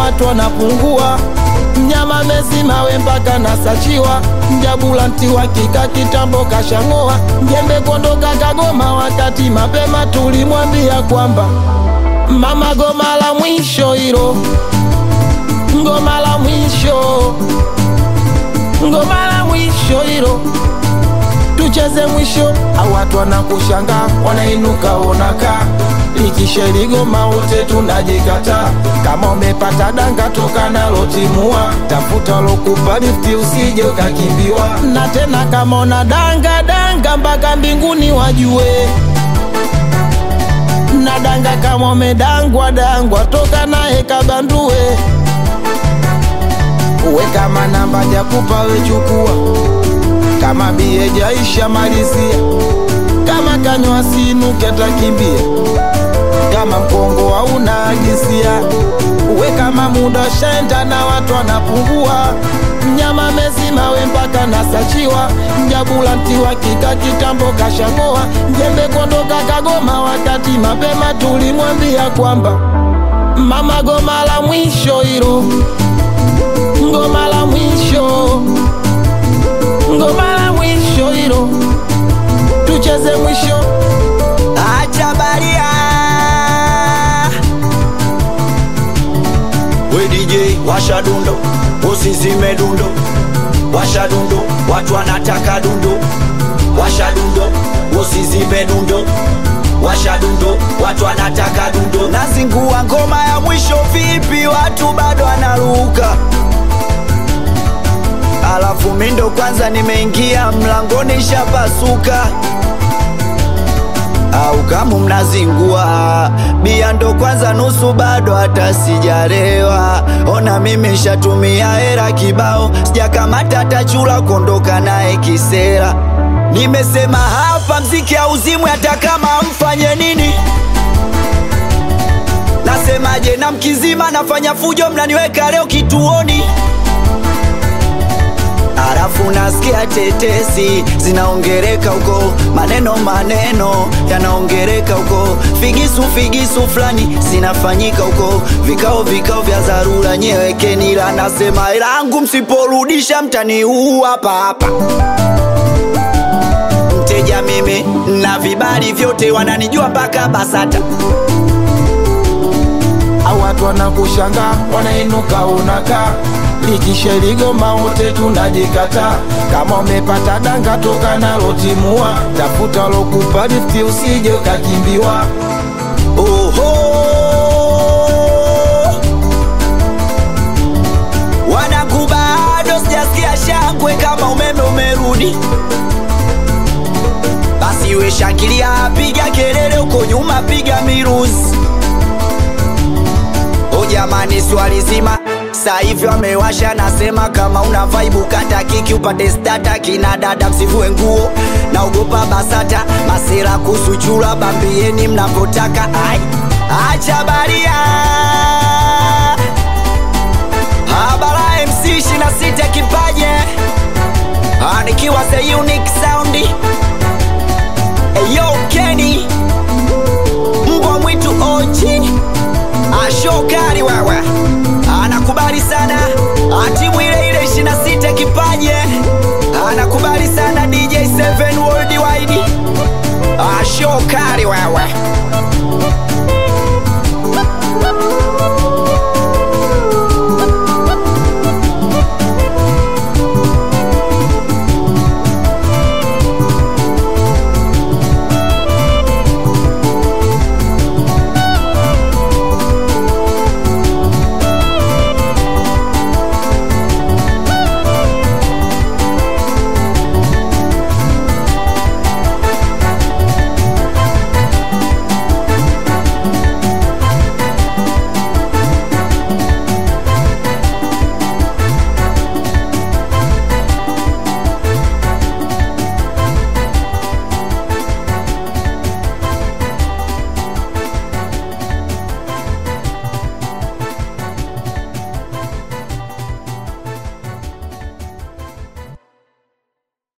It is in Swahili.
watu wanapungua mnyama mezima we mpaka nasachiwa mjabulanti wa kika kitambo kashang'oa jembe kondoka kagoma wakati mapema tulimwambia kwamba mama goma la mwisho hilo ngoma la mwisho ngoma la mwisho hilo tucheze mwisho au watu wanakushanga wanainuka onaka likisheligoma wote tunajikata kama umepata danga toka nalo timua tafuta lokupa lifti usije ukakimbiwa na tena kama una danga danga mpaka mbinguni wajue na danga kama umedangwa dangwa toka naye kabandue uwe kama namba jakupa wechukua kama bie jaisha malizia kama kanywa sinuke takimbia kama mkongo hauna agisia uwe kama muda shaenda na watu wanapungua mnyama mezima we mpaka nasachiwa mjabulanti wa kika kitambo kashang'oa jembe kondoka kagoma wakati mapema tulimwambia kwamba mama goma la mwisho hilo ngoma la mwisho ngoma la mwisho hilo tucheze mwisho acha baria we DJ washa dundo usizime dundo washa dundo watu wanataka dundo washa dundo usizime dundo washa dundo watu wanataka dundo nazingua ngoma ya mwisho vipi watu bado wanaruka alafu mindo kwanza nimeingia mlangoni shapasuka au kama mnazingua bia ndo kwanza nusu bado hata sijarewa ona mimi shatumia hera kibao sijakamata tachula kuondoka naye kisera nimesema hapa mziki hauzimwi hata kama mfanye nini nasemaje na mkizima nafanya fujo mnaniweka leo kituoni Arafu nasikia tetesi zinaongereka huko, maneno maneno yanaongereka huko, figisu figisu fulani zinafanyika huko, vikao vikao vya dharura, nyewekeni la nasema langu, msiporudisha mtaniua hapa hapa. Mteja mimi na vibali vyote, wananijua mpaka BASATA. au watu wanakushanga wanainuka unaka likisheligoma wote tunajikata kama umepata danga toka nalo timua tafuta lokupa lifti usije ukakimbiwa Oho, wanangu bado sijasikia shangwe kama umeme umerudi. Basi we shangilia, piga kelele huko nyuma, piga miruzi. O jamani, swali zima saa hivi wamewasha, nasema kama una vibe kata kiki upate stata, kina dada msivue nguo, naogopa BASATA masera kusuchura, bambieni mnavyotaka. Ai, acha baria habara MC 26 kipaje, Ah, nikiwa the unique sound Eyo Kenny mbwa mwitu ochi ashokari wewe anakubali sana atimu ile ile 26 kipaje anakubali sana DJ 7 worldwide ashokari wewe